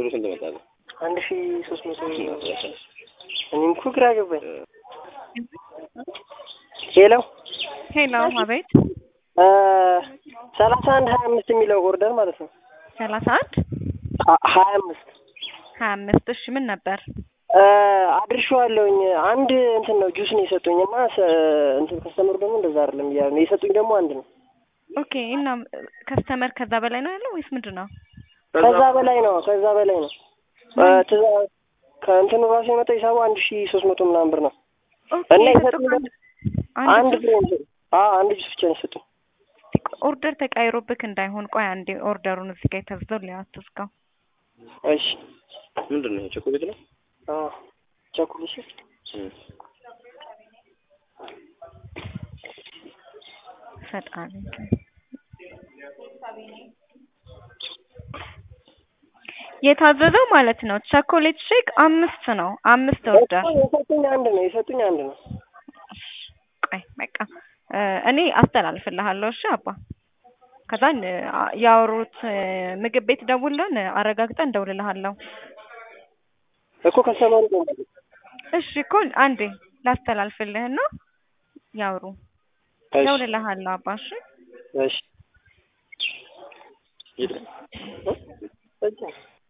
ብሩ ስንት መጣ? አንድ ሺ ሶስት መቶ እኔም እኮ ግራ ገባኝ። ሄሎ ሄሎ፣ አቤት። ሰላሳ አንድ ሀያ አምስት የሚለው ኦርደር ማለት ነው። ሰላሳ አንድ አ- ሀያ አምስት ሀያ አምስት እሺ፣ ምን ነበር? አድርሼዋለሁኝ። አንድ እንትን ነው ጁስ ነው የሰጡኝ እና ሰ- እንትን ከስተመሩ ደግሞ እንደዛ አይደለም እያሉ ነው የሰጡኝ ደግሞ አንድ ነው። ኦኬ። እና ከስተመር ከዛ በላይ ነው ያለው ወይስ ምንድን ነው? ከዛ በላይ ነው ከዛ በላይ ነው። ትእዛዝ ከእንትኑ ራሱ የመጣው ሂሳቡ አንድ ሺ ሶስት መቶ ምናምን ብር ነው ኦኬ። እና የሰጡት የሰጡኝ አንድ አንድ አንድ ፍሬ ነው። አዎ አንድ ጁስ ብቻ ነው የሰጡኝ። ኦርደር ተቃይሮብክ እንዳይሆን ቆይ አንዴ ኦርደሩን እዚህ ጋር የተዘው ሊያትስካው እሺ ምንድን ነው ቸኮሌት ነው? አዎ ቸኩል እሺ ፈጣሪ የታዘዘው ማለት ነው። ቸኮሌት ሼክ አምስት ነው። አምስት ኦርደር የሰጡኝ አንድ ነው የሰጡኝ አንድ ነው። ቆይ በቃ እ እኔ አስተላልፍልሃለሁ። እሺ አባ ከዛን እ ያወሩት እ ምግብ ቤት ደውለን አረጋግጠን እንደውልልሃለሁ። እኮ ከስተመሩ ነው እሺ እኮ አንዴ ላስተላልፍልህና ያውሩ እሺ ደውልልሃለሁ አባ። እሺ እሺ የት ነው? እሺ